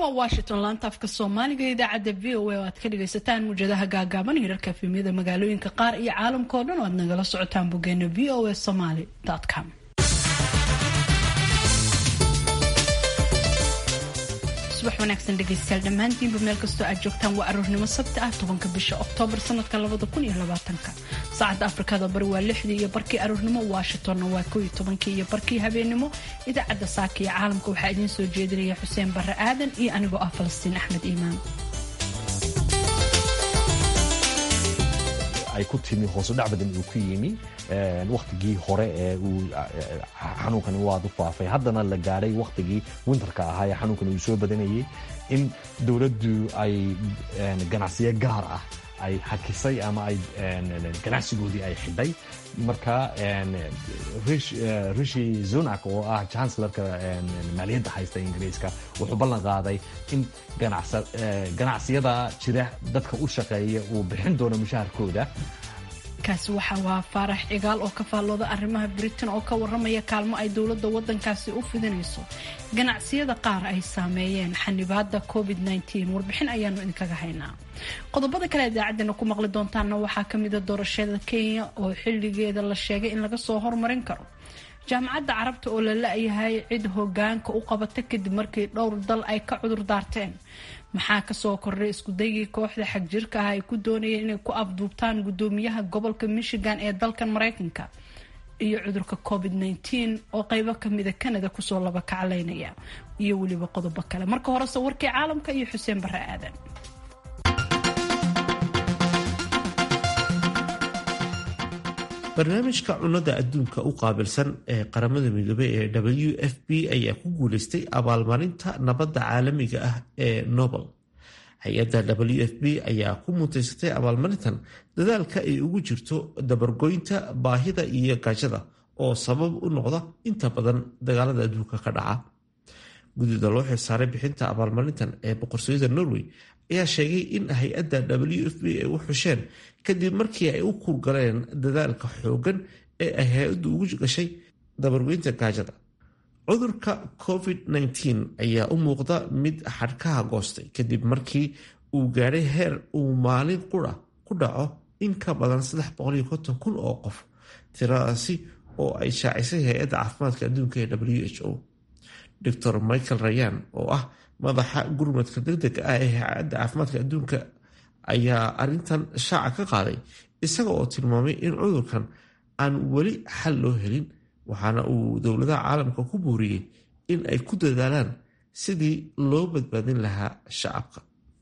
waa washington laanta afka soomaaliga idaacadda v o a oo aad ka dhagaysataan muujadaha gaagaaban hirarka efemyada magaalooyinka qaar iyo caalamka oo dhan oo aad nagala socotaan boggeena v o a somaly com subax wanaagsan dhegaystayaal dhammaantiinba meel kastoo aad joogtaan waa aroornimo sabti ah tobanka bisha oktoobar sanadka labada kun iyo labaatanka saacadda afrikada bari waa lixdii iyo barkii aroornimo washingtonna waa koo iyo tobankii iyo barkii habeenimo idaacadda saaka iyo caalamka waxaa idiin soo jeedinaya xuseen barre aadan iyo anigoo ah falastiin axmed iimaan ay ku timi hoosu dhac badan uu ku yimi wakhtigii hore ee uu xanuunkani waad u faafay haddana la gaadhay wakhtigii winterka ahaa ee xanuunkani uu soo badanayay in dowladdu ay ganacsiyo gaar ah ay hakisay ama ay ganacsigoodii ay xidhay marka rishi zunak oo ah chancellarka maaliyadda haysta ingiriiska wuxuu ballan qaaday in ganacsiyada jira dadka u shaqeeya uu bixin doono mushaharkooda kaasi waxa waa faarax cigaal oo ka faallooda arrimaha britain oo ka waramaya kaalmo ay dowladda waddankaasi u fidinayso ganacsiyada qaar ay saameeyeen xanibaada covid warbixin ayaanu idinkaga haynaa qodobada kale idaacaddeenna ku maqli doontaanna waxaa kamida doorashada kenya oo xilligeeda la sheegay in laga soo hormarin karo jaamacadda carabta oo la la-yahay cid hogaanka u qabata kadib markii dhowr dal ay ka cudur daarteen maxaa kasoo kordhay iskudaygii kooxda xagjirka ah ay ku doonayeen inay ku afduubtaan gudoomiyaha gobolka michigan ee dalkan mareykanka iyo cudurka covid oo qeybo kamida canada kusoo laba kaclaynaya iyo weliba qodobo kale marka horese warkii caalamka iyo xuseen bare aadan barnaamijka cunnada adduunka u qaabilsan ee qaramada midoobey ee w f p ayaa ku guuleystay abaalmarinta nabadda caalamiga ah ee nobel hay-adda w f p ayaa ku mutaysatay abaalmarintan dadaalka ay ugu jirto dabargoynta baahida iyo gaajada oo sabab u noqda inta badan dagaalada adduunka ka dhaca guddida loo xilsaaray bixinta abaalmarintan ee boqortooyada norway ayaa sheegay in hay-adda w f b ay u xusheen kadib markii ay u kurgaleen dadaalka xoogan ee ay hay-addu ugu gashay dabarweynta gaajada cudurka covid-19 ayaa u muuqda mid xadhkaha goostay kadib markii uu gaadhay heer uu maalin qura ku dhaco in ka badan kun oo qof tiradaasi oo ay shaacisay hay-adda caafimaadka adduunka ee w h o dor michael rayan oo ah madaxa gurmadka degdega ah ee hay-adda caafimaadka adduunka ayaa arintan shaaca ka qaaday isaga oo tilmaamay in cudurkan aan weli xal loo helin waxaana uu dowladaha caalamka ku buuriyey in ay ku dadaalaan sidii loo badbaadin lahaa shacabka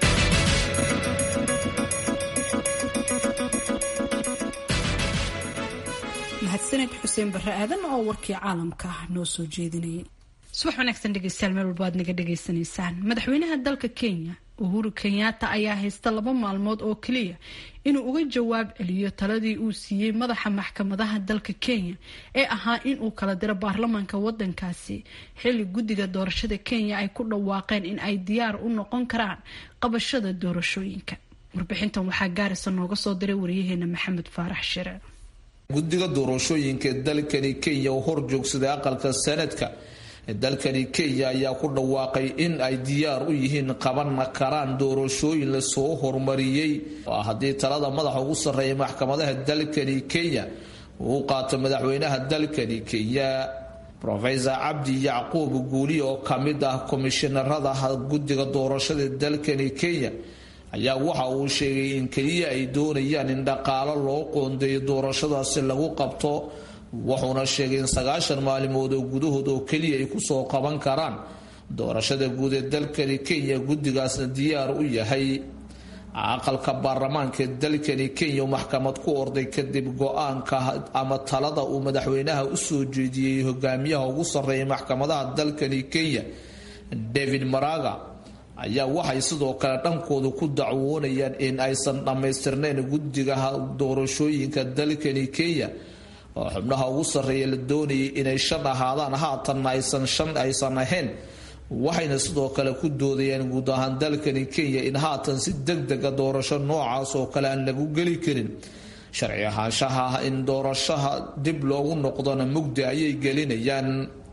mahadsaned xuseen bare aadan oo warkii caalamka noo soo jeedinayay subax wanaagsan dhegeystayaal meel walba aad naga dhagaysanaysaan madaxweynaha dalka kenya uhuru kenyatta ayaa haysta laba maalmood oo keliya inuu uga jawaab celiyo taladii uu siiyey madaxa maxkamadaha dalka kenya ee ahaa inuu kala diro baarlamaanka wadankaasi xilli guddiga doorashada kenya ay ku dhawaaqeen in ay diyaar u noqon karaan qabashada doorashooyinka warbixintan waxaa gaarisa nooga soo diray waryaheena maxamed faarax shire guddiga doorashooyinka dalkani kenya oo hor joogsaday aqalka sanadka dalkani kenya ayaa ku dhawaaqay in ay diyaar u yihiin qaban karaan doorashooyin lasoo horumariyey haddii talada madaxa ugu sarreeya maxkamadaha dalkani kenya uu qaato madaxweynaha dalkani kenya rofesor cabdi yacquub guuli oo kamid ah komishinarada guddiga doorashada dalkani kenya ayaa waxa uu sheegay in keliya ay doonayaan in dhaqaalo loo qoondeeyo doorashadaasi lagu qabto wuxuuna sheegay in sagaashan maalimood oo gudahood oo keliya ay kusoo qaban karaan doorashada guud ee dalkani kenya guddigaasna diyaar u yahay aqalka baarlamaanka dalkani kenya maxkamad ku orday kadib go-aanka ama talada uu madaxweynaha usoo jeediyey hogaamiyaha ugu sarreeya maxkamadaha dalkani kenya david maraga ayaa waxay sidoo kale dhankooda ku dacwoonayaan in aysan dhammaystirnayn guddiga doorashooyinka dalkani kenya oo xubnaha ugu sarreeya la doonayay inay shan ahaadaan haatanna aysan shan aysan ahayn waxayna sidoo kale ku doodayaan guud ahaan dalkani kenya in haatan si degdega doorasho noocaas oo kale aan lagu geli karin sharci ahaanshaha in doorashaha dib loogu noqdona mugdi ayay gelinayaan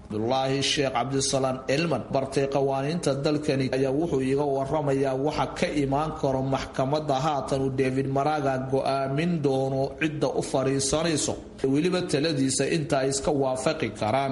abdulaahi sheekh cabdisalaan elman bartay qawaaniinta dalkani ayaa wuxuu iga waramayaa waxa ka imaan karo maxkamadda haatan uu david maraga go-aamin doono cidda u fadhiisanayso weliba taladiisa inta ay iska waafaqi karaan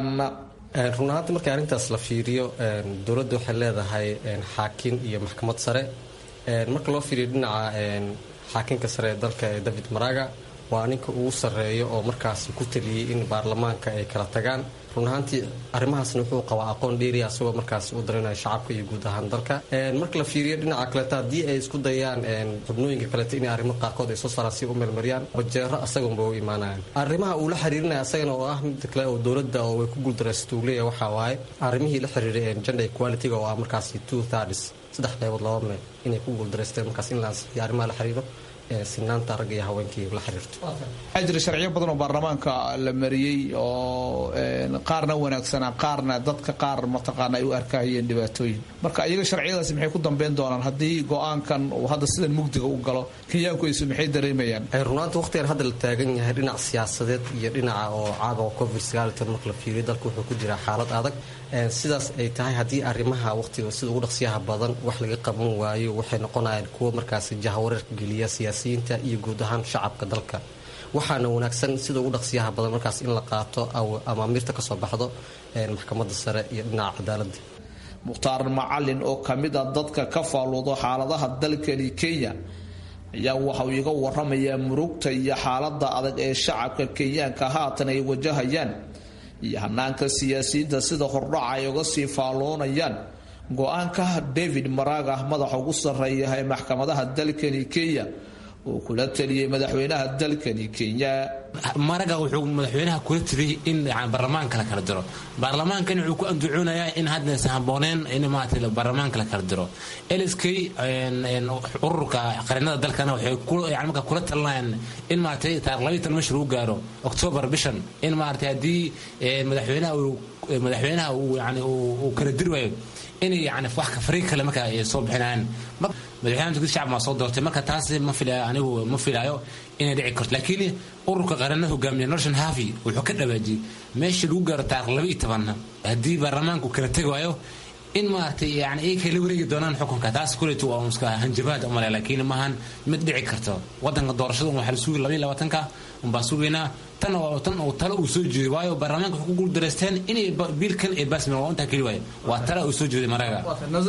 run ahaanta markii arrintaas la fiiriyo dowladda waxay leedahay xaakin iyo maxkamad sare marka loo fiiriyo dhinaca xaakinka sare ee dalka ee david maraga waa ninka ugu sarreeyo oo markaasi ku taliyey in baarlamaanka ay kala tagaan run ahaantii arrimahaasna wuxuu qabaa aqoon dheeriya asagoo markaasi u darinaya shacabka iyo guud ahaan dalka marka la fiiriyo dhinaca kaleeta haddii ay isku dayaan xubnooyinka kaleeta inay arrimo qaarkood ay soo saaraan si u meelmariyaan bajeero asagunba u imaanayaan arrimaha uu la xiriirinaya asagana oo ah mid kale oo dowladda oo way ku guuldaraysato uu leeyahay waxaa waaye arrimihii la xiriiray gender equality-ga oo ah markaasi two thirds saddex qaybood laba meel inay ku guuldareysteen markaas in la ansixiyo arrimaha la xiriiro sinaanta ragga iyo haweenkii la xiriirto waxaa jira sharciyo badan oo baarlamaanka la mariyey oo qaarna wanaagsanaa qaarna dadka qaar mataqaana ay u arkahayeen dhibaatooyin marka iyaga sharciyadaasi maxay ku dambeyn doonaan haddii go-aankan uu hadda sidan mugdiga u galo kenyaankuaysu maxay dareemayaan runaanta waqtigan hadda la taagan yahay dhinac siyaasadeed iyo dhinaca oo caabuqa covid sagaalitan marka la fiiriyo dalka wuxuu ku jiraa xaalad adag sidaas ay tahay haddii arrimaha waqtiga sida ugu dhaqsiyaha badan wax laga qaban waayo waxay noqonayaan kuwo markaasi jahawareerka geliya siyaasiyiinta iyo guud ahaan shacabka dalka waxaana wanaagsan sida ugu dhaqsiyaha badan markaas in la qaato amaamiirta ka soo baxdo maxkamadda sare iyo dhinaca cadaaladda mukhtaar macalin oo ka mid a dadka ka faaluudo xaaladaha dalkani kenya ayaa waxauu iga waramayaa murugta iyo xaalada adag ee shacabka kenyaanka haatan ay wajahayaan iyo hanaanka siyaasiyiinta sida hordhaca ay uga sii faalloonayaan go-aanka david maraga madaxa ugu sarreeya ee maxkamadaha dalkani kenya uu kula taliyey madaxweynaha dalkani kenya maraga wuxuu madaxweynaha kula tiriyey in baarlamaanka la kala diro baarlamaankan wuxuu ku anducoonayaa in haddaysan habooneen in maarata baarlamaanka la kala diro lsk ururka qarinada dalkana waxay yani marka kula talinayaan in maaragtay taarikh labayo tan meesha lagu gaaro octoobar bishan in maaragtay haddii madaxweynaha madaxweynaha uu yani uu kala diri waayo inay yani wax fariiq kale marka ay soo bixinayaan madaxweynaha turkida shacab maa soo doortay marka taas ma filaayo anigu ma filaayo inay dhici karto laakiin ururka qaranada hogaamiya norton havi wuxuu ka dhawaajiyey meesha lagu gaaro taarikh laba iyo tobanna haddii baarlamaanku kala tegi waayo in maaragtay yani iyakay la wareegi doonaan xukunka taas kuleeto waa iska hanjabaad umale laakiin maahan mid dhici karto wadanka doorashada waxaa la sugi labaiyo labaatanka unbaa sugaynaa tan oo tan oo talo uu soo jeeday waayo baarlamaanka waxay ku guuldareysteen inay biilkan ay baasmeen waa intaa keli waayo waa tala uu soo jeeday maraga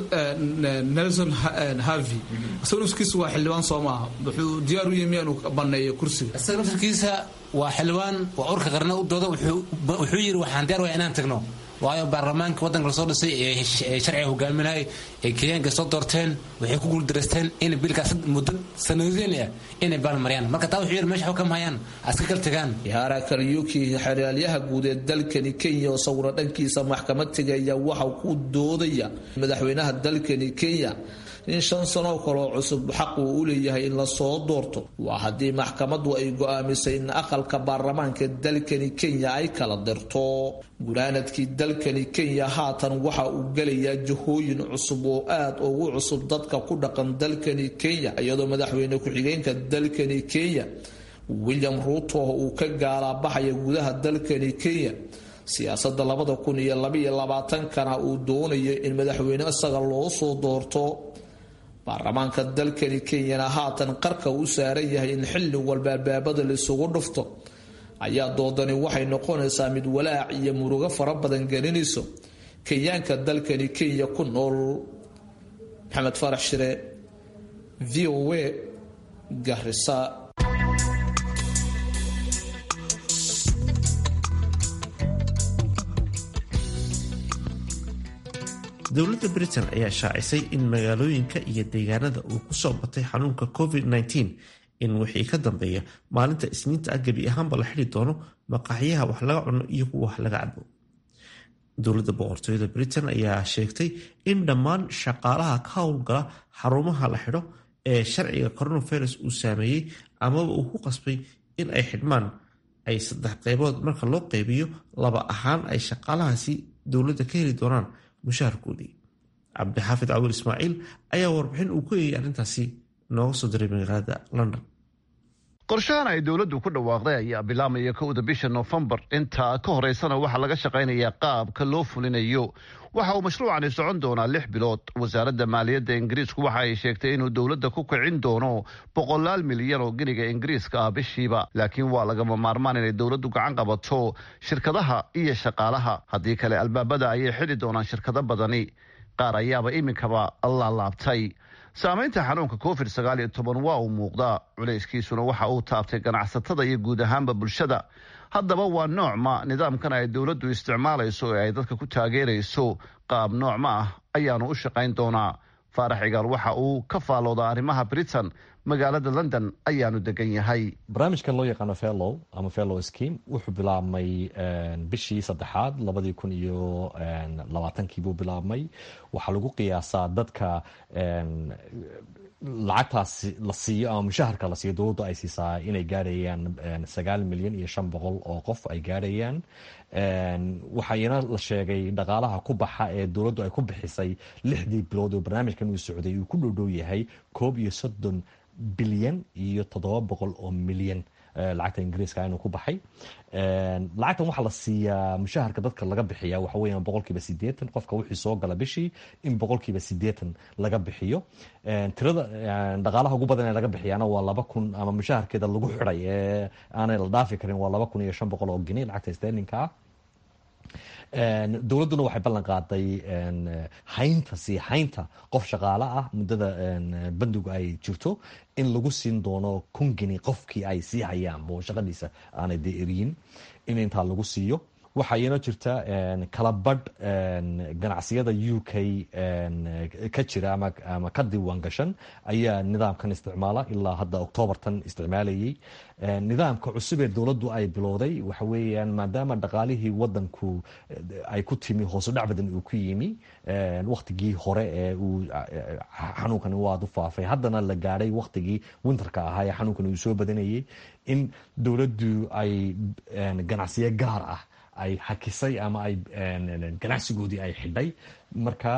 nelson harvey isaga nafskiisa waa xildhibaan soo maaha wuxuu diyaar u yimi inuu baneeyo kursiga isaga naftarkiisa waa xildhibaan waa urka qarna u dooda wuxuu yidhi waxaan diyaar waya inaan tagno waayo baarlamaanka wadanka lasoo dhisay ee sharciga hogaaminayay ee kenyaanka soo doorteen waxay ku guuldareysteen in biilkaas muddo sanadeen ah inay baalmariyaan marka taa wuxuu yidhi meesha xukam hayaan aska kala tagaan yaara karyuki xeraalyaha guud ee dalkani kenya oo sawiro dhankiisa maxkamad tegaya waxa ku doodaya madaxweynaha dalkani kenya in shan sanoo kaloo cusub xaq uu u leeyahay in lasoo doorto waa haddii maxkamaddu ay go-aamisay in aqalka baarlamaanka dalkani kenya ay kala dirto gunaanadkii dalkani kenya haatan waxa uu gelayaa jahooyin cusub oo aad ugu cusub dadka ku dhaqan dalkani kenya iyadoo madaxweyne ku-xigeenka dalkani kenya william ruuto uu ka gaalaabaxaya gudaha dalkani kenya siyaasada labada kun iyo labaiyo labaatankana uu doonayo in madaxweyne isaga loo soo doorto baarlamaanka dalkani kenyana haatan qarka u saaran yahay in xilli walba albaabada laisugu dhufto ayaa doodani waxay noqonaysaa mid walaac iyo murugo fara badan gelinayso kenyaanka dalkani kenya ku nool maxamed farax shire v o a garisa dowladda britain ayaa shaacisay in magaalooyinka iyo deegaanada uu ku soo batay xanuunka covid-19 in wixii ka dambeeya maalinta isniinta ah gebi ahaanba la xidi doono maqaaxyaha wax laga cuno iyo kuwa wax laga cabo dowladda boqortooyada britain ayaa sheegtay in dhammaan shaqaalaha ka howlgala xarumaha la xidho ee sharciga coronavirus uu saameeyey amaba uu ku qasbay in ay xidhmaan ay saddex qaybood marka loo qaybiyo laba ahaan ay shaqaalahaasi dowladda ka heli doonaan mushaharkoodii cabdixaafid cawil ismaaciil ayaa warbixin uu ku eegay arrintaasi nooga soo diray magaalada london qorshahan ay dowladdu ku dhawaaqday ayaa bilaamaya kowda bisha noofembar intaa ka horeysana waxaa laga shaqaynayaa qaabka loo fulinayo waxa uu mashruucani socon doonaa lix bilood wasaaradda maaliyadda ingiriisku waxa ay sheegtay inuu dowladda ku kicin doono boqolaal milyan oo geniga ingiriiska ah bishiiba laakiin waa lagama maarmaan inay dowladdu gacan qabato shirkadaha iyo shaqaalaha haddii kale albaabada ayay xidhi doonaan shirkado badani qaar ayaaba iminkaba laalaabtay saamaynta xanuunka covid sagaal iyo toban waa uu muuqdaa culayskiisuna waxa uu taabtay ganacsatada iyo guud ahaanba bulshada haddaba waa noocma nidaamkan ay dowladdu isticmaalayso ee ay dadka ku taageerayso qaab noocma ah ayaanu u shaqayn doonaa faarax cigaal waxa uu ka faalooda arrimaha britain magaalada london ayaanu degan yahay barnaamijkan loo yaqaano fellow ama fellow scheme wuxuu bilaabmay bishii saddexaad labadii kun iyo labaatankii buu bilaabmay waxaa lagu qiyaasaa dadka lacagtaas la siiyo ama mushaharka la siiyo dowladdu ay siisaa inay gaarayaan sagaal milyan iyo shan boqol oo qof ay gaarayaan waxayna la sheegay dhaqaalaha ku baxa ee dowladdu ay ku bixisay lixdii bilood oo barnaamijkan uu socday uu ku dhowdhow yahay koob iyo soddon bilyan iyo toddoba boqol oo milyan lacagta ingiriiska inuu ku baxay lacagtan waxaa la siiyaa mushaharka dadka laga bixiya waxa weeyaan boqolkiiba sideetan qofka wixii soo gala bishii in boqolkiiba sideetan laga bixiyo tirada dhaqaalaha ugu badan ee laga bixiyaana waa laba kun ama mushaharkeeda lagu xidhay ee aanay la dhaafi karin waa laba kun iyo shan boqol oo geni lacagta sterlinka ah dowladduna waxay ballan qaaday haynta sii haynta qof shaqaale ah muddada bandigu ay jirto in lagu siin doono kun geni qofkii ay sii hayaan oo shaqadiisa aanay dee eriyin in intaa lagu siiyo waxaa iyana jirta kala badh ganacsiyada u k ka jira ama ka diiwaan gashan ayaa nidaamkan isticmaala ilaa hadda oktoobartan isticmaalayay nidaamka cusub ee dowladdu ay bilowday waxa weeyaan maadaama dhaqaalihii wadanku ay ku timi hoosu dhac badan uu ku yimi waktigii hore ee uu xanuunkani waad u faafay haddana la gaadhay waktigii winterka ahaa ee xanuunkani uu soo badanayay in dowladdu ay ganacsiyo gaar ah ay hakisay ama ay ganacsigoodii ay xidhay marka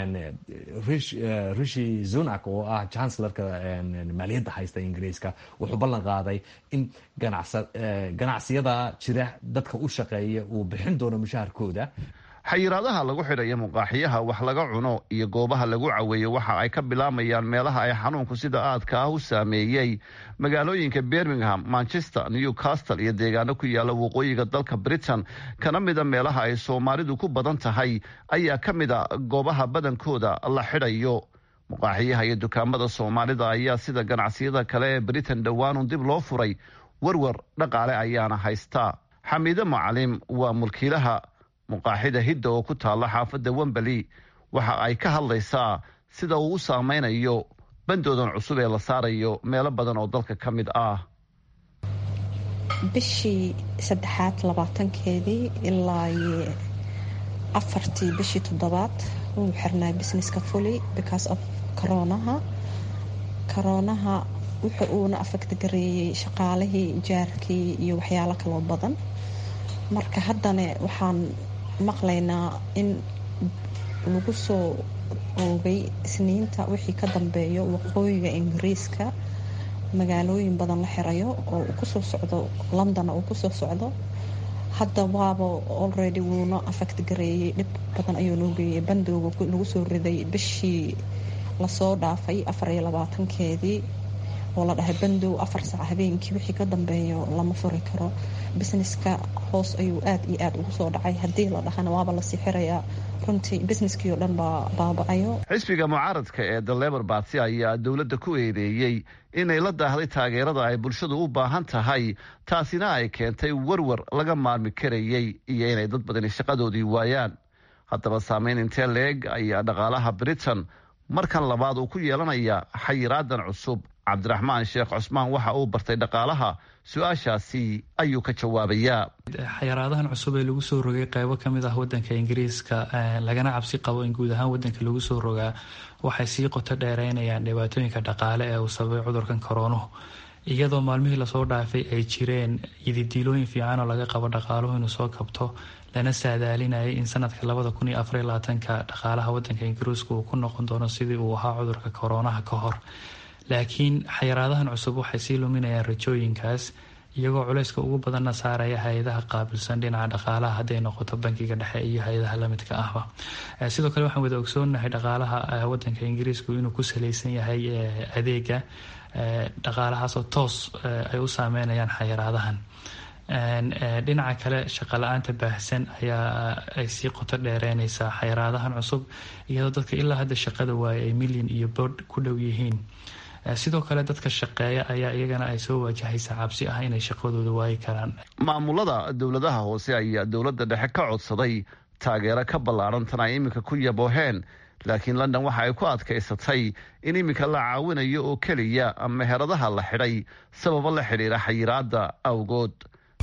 rishi zunak oo ah chancellarka maaliyadda haysta ingiriiska wuxuu ballan qaaday in ganacsiyada jira dadka u shaqeeya uu bixin doono mushaharkooda xayiraadaha lagu xidhayo muqaaxiyaha wax laga cuno iyo goobaha lagu caweeyo waxa ay ka bilaamayaan meelaha ay xanuunku sida aadka ah u saameeyey magaalooyinka birmingham manchester newcastle iyo deegaano ku yaala waqooyiga dalka britain kana mida meelaha ay soomaalidu ku badan tahay ayaa ka mida goobaha badankooda la xidhayo muqaaxiyaha iyo dukaamada soomaalida ayaa sida ganacsiyada kale ee britain dhowaanun dib loo furay warwar dhaqaale ayaana haysta xamiide macalim waa mulkiilaha muqaaxida hidda oo ku taalla xaafadda wembali waxa ay ka hadlaysaa sida uu u saameynayo bandoodan cusub ee la saarayo meelo badan oo dalka ka mid ah bishii saddexaad labaatankeedii ilaa afartii bishii toddobaad wuu xirnaa businesska fuli because of koroonaha koroonaha wuxa uuna afagta gareeyey shaqaalihii jaarkii iyo waxyaalo kaloo badan marka haddana waxaan maqlaynaa in lagu soo oogay isniinta wixii ka dambeeyo waqooyiga ingiriiska magaalooyin badan la xirayo oo uu kusoo socdo london uu kusoo socdo hadda waaba already wuuna affect gareeyey dhib badan ayuu noo geeyay bandooga lagu soo riday bishii lasoo dhaafay afar iyo labaatankeedii oo la dhahay bandow afar saac habeenkii wixii ka dambeeyo lama furi karo businesska hoos ayuu aad iyo aad ugu soo dhacay haddii la dhahana waaba lasii xirayaa runtii businesskii oo dhan baa baaba-ayo xisbiga mucaaradka ee the lebor barty ayaa dowladda ku eedeeyey inay la daahday taageerada ay bulshadu u baahan tahay taasina ay keentay warwar laga maarmi karayey iyo inay dad badani shaqadoodii waayaan haddaba saameyn intee leeg ayaa dhaqaalaha britain markan labaad uu ku yeelanaya xayiraadan cusub cabdiraxmaan sheekh cusmaan waxa uu bartay dhaqaalaha su-aashaasi ayuu ka jawaabayaa xayaraadahan cusub ee lagu soo rogay qeybo kamid ah wadanka ingiriiska lagana cabsi qabo in guud ahaan wadanka lagu soo rogaa waxay sii qoto dheereynayaan dhibaatooyinka dhaqaale ee uu sababay cudurkan koroonuhu iyadoo maalmihii lasoo dhaafay ay jireen ididiilooyin fiican oo laga qabo dhaqaaluhu inuu soo kabto lana saadaalinayay in sanadka labada kun iyo afariyo labaatanka dhaqaalaha wadanka ingiriiska uu ku noqon doono sidii uu ahaa cudurka koroonaha ka hor laakiin xayiraadahan cusub waxay sii luminayaan rajooyinkaas iyagoo culayska ugu badanna saaraya hay-adaha qaabilsan dhinaca dhaqaalaha hadday noqoto bankiga dhexe iyo hay-adaha lamidka ahba sidoo kale waxaan wada ogsoonahay dhaqaalaha wadanka ingiriisku inuu ku salaysan yahay adeega dhaqaalahaasoo toos ay u saameynayaan xayiraadahan dhinaca kale shaqala-aanta baahsan ayaa ay sii qoto dheereynaysaa xayiraadahan cusub iyadoo dadka ilaa hadda shaqada waaye ay milyan iyo boodh ku dhow yihiin sidoo kale dadka shaqeeya ayaa iyagana ay soo wajahaysa cabsi ah inay shaqadooda waayi karaan maamulada dowladaha hoose ayaa dowladda dhexe ka codsaday taageero ka ballaaran tan ay iminka ku yabooheen laakiin london waxa ay ku adkaysatay in iminka la caawinayo oo keliya meheradaha la xidhay sababo la xidhiira xayiraada awgood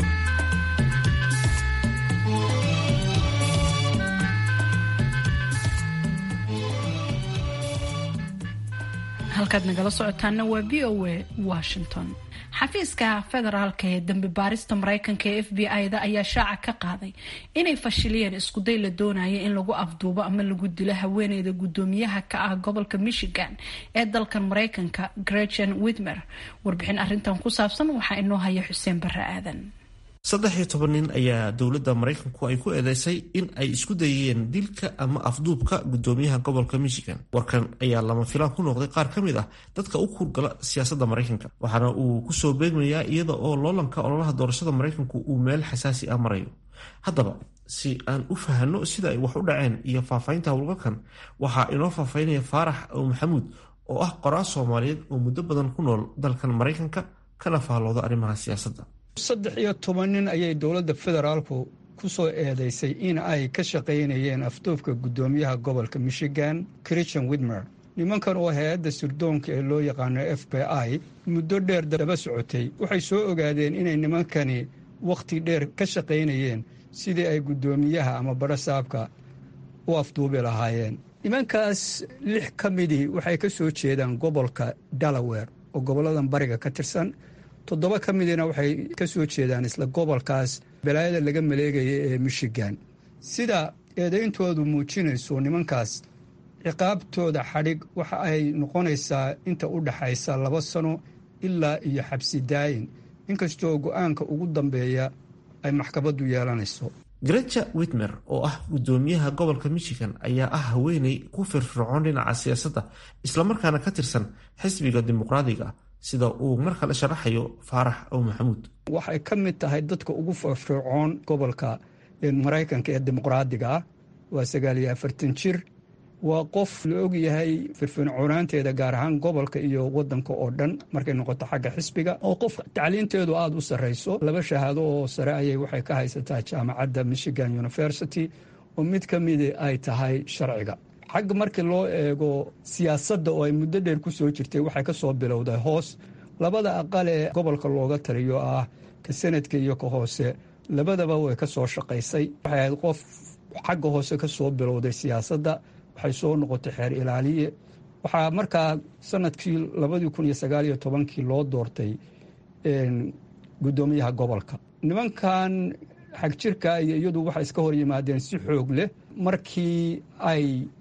halkaad nagala socotaana waa v o a washington xafiiska federaalka ee dambi baarista mareykanka ee f b i-da ayaa shaaca ka qaaday inay fashiliyeen iskuday la doonaya in lagu afduubo ama lagu dilo haweeneyda gudoomiyaha ka ah gobolka michigan ee dalkan mareykanka gretchen witmer warbixin arintan ku saabsan waxaa inoo haya xuseen bare aadan saddex iyo toban nin ayaa dowladda maraykanku ay ku eedeysay in ay isku dayeen dilka ama afduubka gudoomiyaha gobolka michigan warkan ayaa lama filaan ku noqday qaar ka mid ah dadka u kurgala siyaasadda maraykanka waxaana uu kusoo beegmayaa iyada oo loolanka ololaha doorashada maraykanku uu meel xasaasi ah marayo haddaba si aan u fahanno sida ay wax u dhaceen iyo faahfaahinta howlgalkan waxaa inoo faahfaahinaya faarax ow maxamuud oo ah qoraa soomaaliyeed oo muddo badan ku nool dalkan maraykanka kana faallooda arrimaha siyaasadda saddex iyo toban nin ayay dowladda federaalku ku soo eedeysay in ay ka shaqaynayeen afduubka guddoomiyaha gobolka michigan christian widmer nimankan oo hay-adda sirdoonka ee loo yaqaano f b i muddo dheer daba socotay waxay soo ogaadeen inay nimankani wakhti dheer ka shaqaynayeen sidii ay guddoomiyaha ama badhasaabka u afduubi lahaayeen nimankaas lix ka midii waxay ka soo jeedaan gobolka delaware oo goboladan bariga ka tirsan toddoba ka midina waxay ka soo jeedaan isla gobolkaas balaayada laga maleegaya ee michigan sida eedayntoodu muujinayso nimankaas ciqaabtooda xadhig waxa ay noqonaysaa inta u dhaxaysa laba sano ilaa iyo xabsi daayin inkastoo go-aanka ugu dambeeya ay maxkamaddu yeelanayso greja witmer oo ah guddoomiyaha gobolka michigan ayaa ah haweeney ku firfircoon dhinaca siyaasadda islamarkaana ka tirsan xisbiga dimuqraadiga sida uu mar kale sharaxayo faarax ow maxamuud waxay ka mid tahay dadka ugu firfircoon gobolka maraykanka ee dimuqraadiga ah waa sagaal iyo afartan jir waa qof la ogyahay firfircoonaanteeda gaar ahaan gobolka iyo wadanka oo dhan markay noqoto xagga xisbiga oo qof tacliinteedu aada u sarreyso laba shahaado oo sare ayay waxay ka haysataa jaamacadda michigan university oo mid ka midi ay tahay sharciga xagga markii loo eego siyaasadda oo ay muddo dheer ku soo jirtay waxay ka soo bilowday hoos labada aqal ee gobolka looga taliyo ah ka sanadka iyo ka hoose labadaba way ka soo shaqaysay waxay ahayd qof xagga hoose ka soo bilowday siyaasadda waxay soo noqotay xeer ilaaliye waxaa markaa sanadkii labadii kun iyo sagaal iyo tobankii loo doortay guddoomiyaha gobolka nimankan xagjirka iyo iyadu waxay iska hor yimaadeen si xoog leh markii ay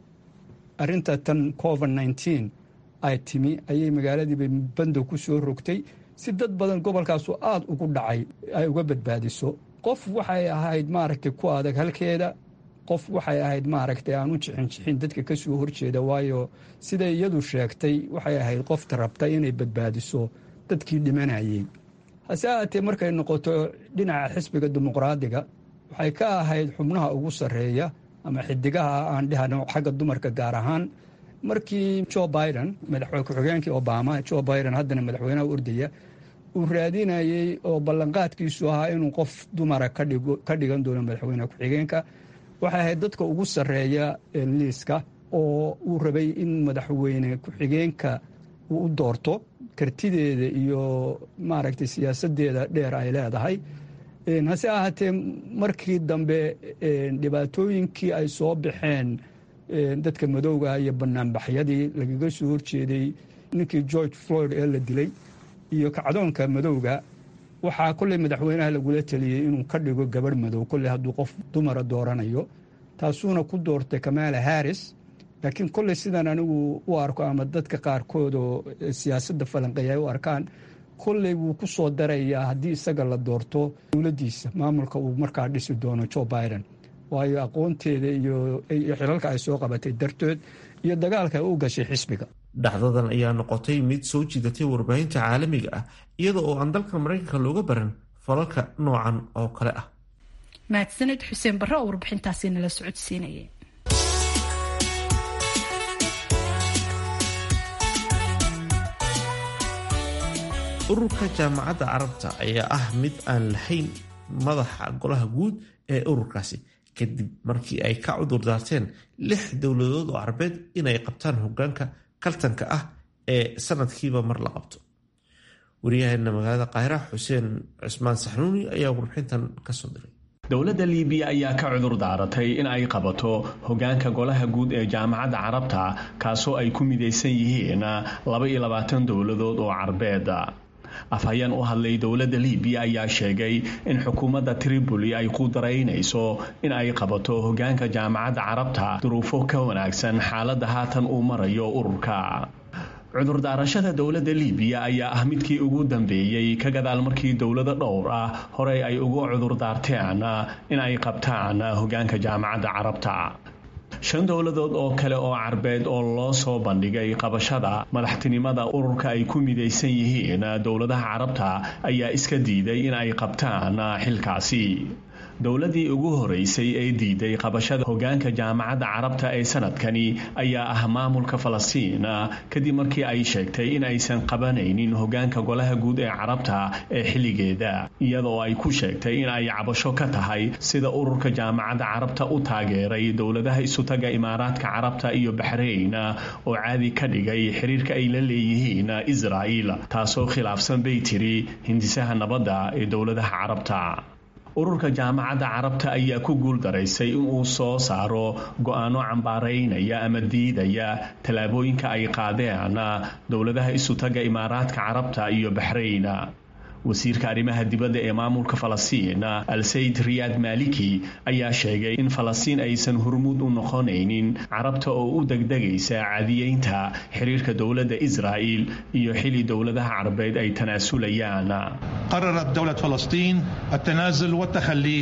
arinta tan covid nneteen ay timi ayay magaaladiiba bandow ku soo rogtay si dad badan gobolkaasu aada ugu dhacay ay uga badbaadiso qof waxay ahayd maaragtay ku adag halkeeda qof waxay ahayd maaragtay aan u jixin jixin dadka ka soo horjeeda waayo siday iyadu sheegtay waxay ahayd qofta rabta inay badbaadiso dadkii dhimanayey hase ahaatee markay noqoto dhinaca xisbiga dimuqraadiga waxay ka ahayd xubnaha ugu sarreeya ama xidigaha aan dhehano xagga dumarka gaar ahaan markii jo biden madaxweyne ku-xigeenkii obama jo biden haddana madaxweynaha ordaya uu raadinayey oo ballanqaadkiisu ahaa inuu qof dumara ka dhigan doono madaxweyne ku-xigeenka waxay ahayd dadka ugu sarreeya liiska oo uu rabay in madaxweyne ku-xigeenka uu u doorto kartideeda iyo maaragtay siyaasadeeda dheer ay leedahay hase ahaatee markii dambe dhibaatooyinkii ay soo baxeen dadka madowga iyo banaanbaxyadii lagaga soo horjeeday ninkii george floyd ee la dilay iyo kacdoonka madowga waxaa kolley madaxweynaha lagula teliyey inuu ka dhigo gabadh madow kolley hadduu qof dumara dooranayo taasuuna ku doortay kamaala harris laakiin kolley sidaan anigu u arko ama dadka qaarkood oo siyaasadda falanqeeya ay u arkaan kolley wuu ku soo darayaa haddii isaga la doorto dowladdiisa maamulka uu markaa dhisi doono joe biden waayo aqoonteeda iyo xilalka ay soo qabatay dartood iyo dagaalka ay u gashay xisbiga dhacdadan ayaa noqotay mid soo jiidatay warbaahinta caalamiga ah iyada oo aan dalka maraykanka looga baran falalka noocan oo kale ah mahadsanid xuseen barre oo warbixintaasi nala socodsiinayay ururka jaamacadda carabta ayaa ah mid aan lahayn madaxa golaha guud ee ururkaasi kadib markii ay ka cudur daarteen lix dowladood oo carabeed inay qabtaan hogaanka kaltanka ah ee sanadkiiba mar la qabto wariyaheena magaalada qaahira xuseen cusmaan saxnuuni ayaa warbixintan kasoo diray dowladda liibiya ayaa ka cudur daaratay in ay qabato hogaanka golaha guud ee jaamacadda carabta kaasoo ay ku midaysan yihiin laba iyo labaatan dowladood oo carbeed afhayeen u hadlay dowladda liibiya ayaa sheegay in xukuumadda tripoli ay ku daraynayso in ay qabato hogaanka jaamacadda carabta duruufo ka wanaagsan xaaladda haatan uu marayo ururka cudurdaarashada dowladda liibiya ayaa ah midkii ugu dambeeyey ka gadaal markii dowlado dhowr ah horey ay ugu cudurdaarteen in ay qabtaan hogaanka jaamacadda carabta shan dowladood oo kale oo carbeed oo loo soo bandhigay qabashada madaxtinimada ururka ay ku midaysan yihiin dowladaha carabta ayaa iska diiday in ay qabtaan xilkaasi dowladii ugu horeysay ee diiday qabashada hogaanka jaamacadda carabta ee sanadkani ayaa ah maamulka falastiin kadib markii ay sheegtay in aysan qabanaynin hogaanka golaha guud ee carabta ee xilligeeda iyadoo ay ku sheegtay in ay cabasho ka tahay sida ururka jaamacadda carabta u taageeray dowladaha isutaga imaaraadka carabta iyo baxrayn oo caadi ka dhigay xiriirka ay la leeyihiin israa'il taasoo khilaafsan bay tiri hindisaha nabadda ee dowladaha carabta ururka jaamacadda carabta ayaa ku guul daraysay inuu soo saaro go-aano cambaaraynaya ama diidaya tallaabooyinka ay qaadeen dowladaha isutaga imaaraadka carabta iyo baxrayn wasiirka arrimaha dibadda ee maamulka falastiin al-sayid riyaad maaliki ayaa sheegay in falastiin aysan hormuud u noqonaynin carabta oo u degdegaysa cadiyeynta xiriirka dowladda israa'il iyo xili dowladaha carabeed ay tanaasulayaan قررت دولة فلسطين التنازل والتخلي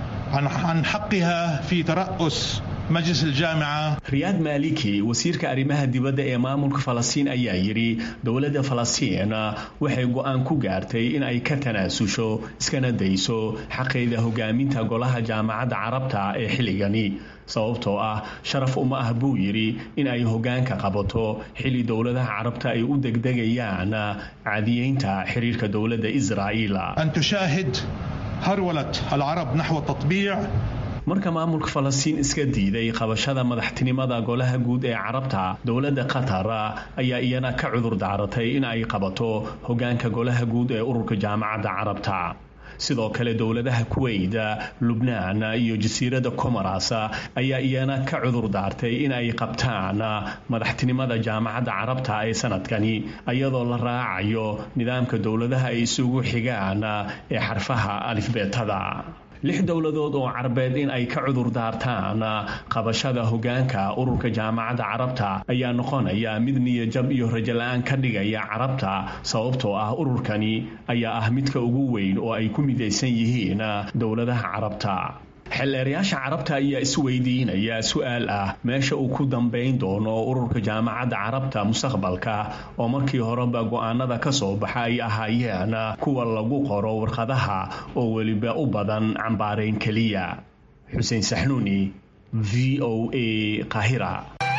عن حقها في ترأس majlis aljaamica riyaad maaliki wasiirka arrimaha dibadda ee maamulka falastiin ayaa yidhi dowladda falastiin waxay go-aan ku gaartay in ay ka tanaasusho iskana dayso xaqeeda hogaaminta golaha jaamacadda carabta ee xilligani sababtoo ah sharaf uma ah buu yidhi in ay hogaanka qabato xilli dowladaha carabta ay u degdegayaan caadiyeynta xiriirka dowladda israa'iil an tushaahid harwalat alcarab naxwa tatbiic marka maamulka falastiin iska diiday qabashada madaxtinimada golaha guud ee carabta dowladda qatar ayaa iyana ka cudur daaratay in ay qabato hogaanka golaha guud ee ururka jaamacadda carabta sidoo kale dowladaha kuweyt lubnaan iyo jasiiradda comoras ayaa iyana ka cudur daartay in ay qabtaan madaxtinimada jaamacadda carabta ee sanadkani iyadoo la raacayo nidaamka dowladaha ay isugu xigaan ee xarfaha alifbeetada lix dowladood oo carabeed in ay ka cudur daartaan qabashada hogaanka ururka jaamacadda carabta ayaa noqonaya mid niyajab iyo rajola-aan ka dhigaya carabta sababtoo ah ururkani ayaa ah midka ugu weyn oo ay ku midaysan yihiin dowladaha carabta xeelleerayaasha carabta ayaa isweydiinaya su-aal ah meesha uu ku dambayn doono ururka jaamacadda carabta mustaqbalka oo markii horeba go-aanada ka soo baxa ay ahaayeen kuwa lagu qoro warqadaha oo weliba u badan cambaarayn keliya xuseen saxnuuni v o a qahira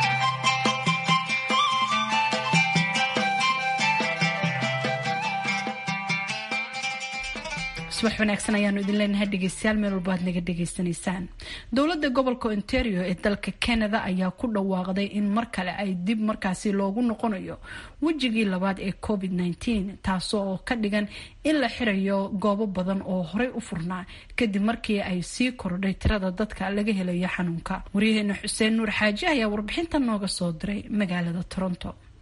subax wanaagsan ayaanu idin leenahay dhegeystayaal meel walba aad naga dhegeysanaysaan dowladda gobolka ontario ee dalka canada ayaa ku dhawaaqday in mar kale ay dib markaasi loogu noqonayo wejigii labaad ee covid -19 taasoo oo ka dhigan in la xirayo goobo badan oo horey u furnaa kadib markii ay sii kordhay tirada dadka laga helayo xanuunka waryaheena xuseen nuur xaaji ayaa warbixinta nooga soo diray magaalada toronto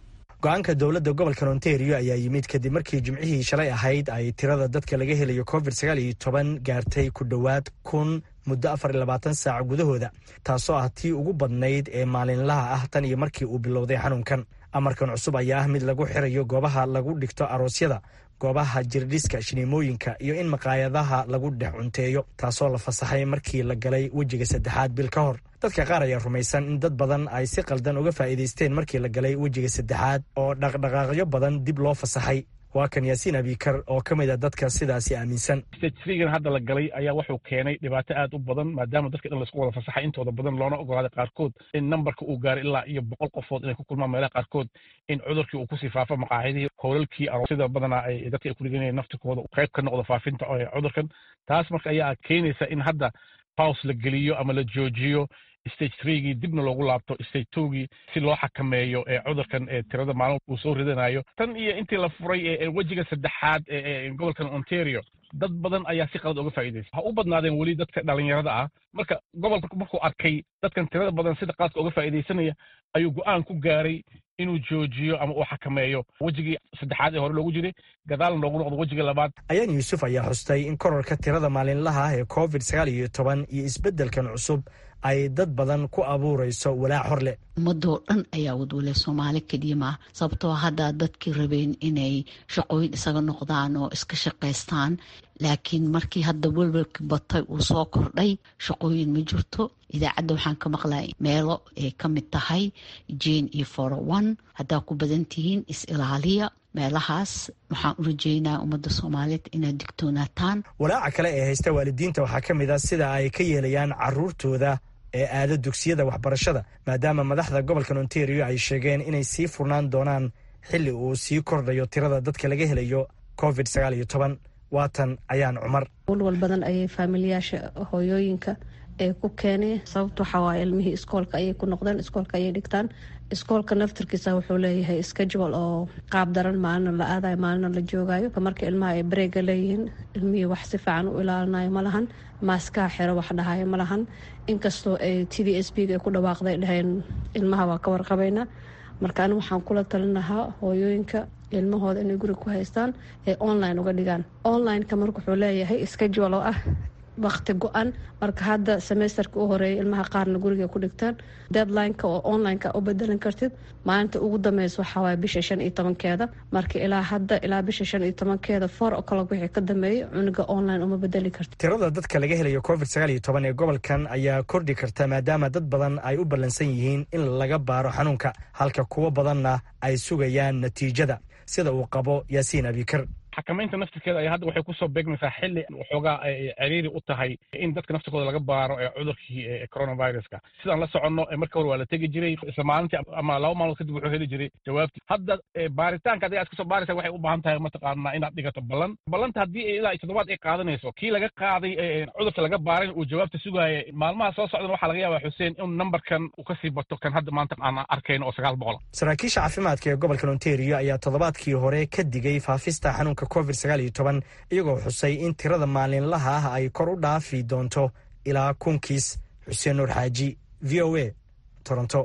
go-aanka dowladda gobolkan ontario ayaa yimid kadib markii jimcihii shalay ahayd ay tirada dadka laga helayo covid sagaal iyo toban gaartay ku dhowaad kun muddo afar iyo labaatan saac gudahooda taasoo ah tii ugu badnayd ee maalinlaha ah tan iyo markii uu bilowday xanuunkan amarkan cusub ayaa ah mid lagu xirayo goobaha lagu dhigto aroosyada goobaha jirdhiska shiniimooyinka iyo in maqaayadaha lagu dhex cunteeyo taasoo la fasaxay markii la galay wejiga saddexaad bil ka hor dadka qaar ayaa rumaysan in dad badan ay si qaldan uga faa'iidaysteen markii la galay wejiga saddexaad oo dhaqdhaqaaqyo badan dib loo fasaxay waa kan yaasiin abikar oo ka mid a dadka sidaasi aaminsan stage hadda la galay ayaa wuxuu keenay dhibaato aad u badan maadaama dadka dhan laisku wada fasaxay intooda badan loona ogolaaday qaarkood in nambarka uu gaaray ilaa iyo boqol qofood inay ku kulmaan meelaha qaarkood in cudurkii uu kusii faafo maqaaxidihii howlalkii sida badanaa ay dadka ay ku dhiganayeen naftikooda qayb ka noqdo faafinta cudurkan taas marka ayaa keenaysa in hadda paus la geliyo ama la joojiyo stage threegii dibna loogu laabto stage twogii si loo xakameeyo ee cudurkan ee tirada maalin uu soo ridanayo tan iyo intii la furay ee wejiga saddexaad ee gobolkan ontario dad badan ayaa si qalad uga faa'iidaysa ha u badnaadeen weli dadka dhalinyarada ah marka gobolka markuu arkay dadkan tirada badan sida qaladka uga faa'iidaysanaya ayuu go'aan ku gaaray inuu joojiyo ama uu xakameeyo wejigii saddexaad ee hore loogu jiray gadaalna loogu noqdo wejiga labaad ayaan yuusuf ayaa xustay in korarka tirada maalinlaha ah ee covid sagaal iyo toban iyo isbeddelkan cusub ay dad badan ku abuurayso walaac hor leh ummadoo dhan ayaa wadwale soomaali keliya maaha sababtoo haddaa dadkii rabeen inay shaqooyin isaga noqdaan oo iska shaqaystaan laakiin markii hadda welwelka batay uu soo kordhay shaqooyin ma jirto idaacadda waxaan ka maqlay meelo ay ka mid tahay jane iyo foroone haddaa ku badan tihiin is-ilaaliya meelahaas waxaan u rajeynaya ummadda soomaaliyeed inaad digtoonaataan walaaca kale ee haysta waalidiinta waxaa ka mid ah sida ay ka yeelayaan caruurtooda ee aada dugsiyada waxbarashada maadaama madaxda gobolkan ontario ay sheegeen inay sii furnaan doonaan xilli uu sii kordhayo tirada dadka laga helayo covid sagaal iyo toban waatan ayaan cumar walwal badan ayay faamiliyaasha hooyooyinka ee ku keenay sababta waxaa waaya ilmihii iskoolka ayay ku noqdeen iskoolka ayay dhigtaan iskoolka naftarkiisa wuxuu leeyahay schedule oo qaab daran maalina la aadayo maalina la joogayo marka ilmaha ay bareega leeyihiin ilmihii wax si fiican u ilaalinayo ma lahan maaskaha xero wax dhahayo ma lahan inkastoo ay t v s b ay ku dhawaaqday dhaheen ilmaha waa ka warqabaynaa marka ani waxaan kula talin lahaa hooyooyinka ilmahooda inay guriga ku haystaan ee online uga dhigaan onlineka marka wuxuu leeyahay schedule oo ah wakti go-an marka hadda semesterka u horeeya ilmaha qaarna guriga ku dhigtaan deadlineka oo onlineka u bedelan kartid maalinta ugu dambeysa waxaawaay bisha shan iyo tobankeeda marka ilaa hadda ilaa bisha shan iyo tobankeeda four o'clock wixii ka dambeeyay cunuga online uma bedeli kartid tirada dadka laga helayo covid sagaal iyo toban ee gobolkan ayaa kordhi karta maadaama dad badan ay u ballansan yihiin in laga baaro xanuunka halka kuwo badanna ay sugayaan natiijada sida uu qabo yaasiin abikar xakamaynta naftirkeeda ayaa hadda waxay kusoo beegmaysaa xilli waxoogaa ciriiri u tahay in dadka naftirkooda laga baaro ee cudurkii coronaviruska sidaan la soconno marka hore waa la tegi jiray isla maalintii ama laba maalmood kadib wuxuu heli jiray jawaabtii hadda baaritaanka adiga aad kasoo baaraysa waxay u baahan tahay mataqaanaa inaad dhigato ballan ballanta haddii ilaa toddobaad ay qaadanayso kii laga qaaday cudurka laga baaray uu jawaabta sugaaya maalmaha soo socdana waxaa laga yaabaa xuseen in nambarkan uu kasii bato kan hadda maanta aan arkayno oo sagaal boqol saraakiisha caafimaadka ee gobolkan ontario ayaa toddobaadkii hore ka digay faafista xanuunka covid sagaal iyo toban iyagoo xusay in tirada maalinlaha ah ay kor u dhaafi doonto ilaa kunkiis xuseen nuur xaaji v o a toronto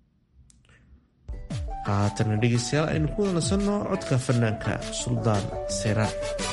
haatana dhegeystayaal aynu ku wanasanno codka fanaanka suldaan seeraan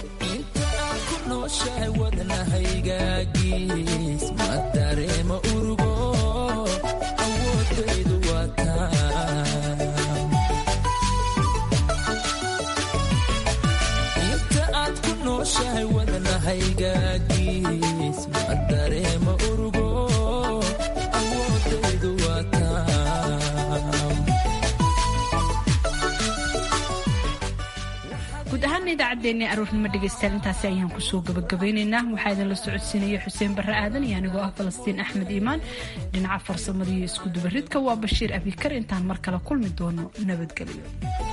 guud ahaana idaacaddeenna aroornimo dhegaystayaal intaasi ayaan kusoo gabagabeynaynaa waxaa idinla socodsiinaya xuseen barre aadan iyo anigoo ah falastiin axmed iimaan dhinaca farsamada iyo iskudubaridka waa bashiir abikar intaan mar kale kulmi doono nabadgelyo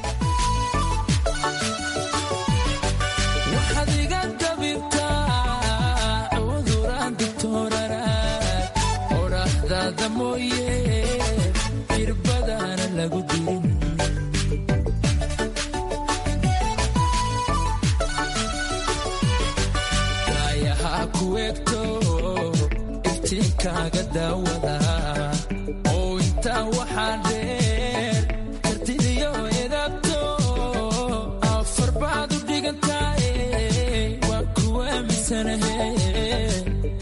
iftiinkaaga daawada oo intaa waxaa dheer kartidiyo edabta wanaagsanahey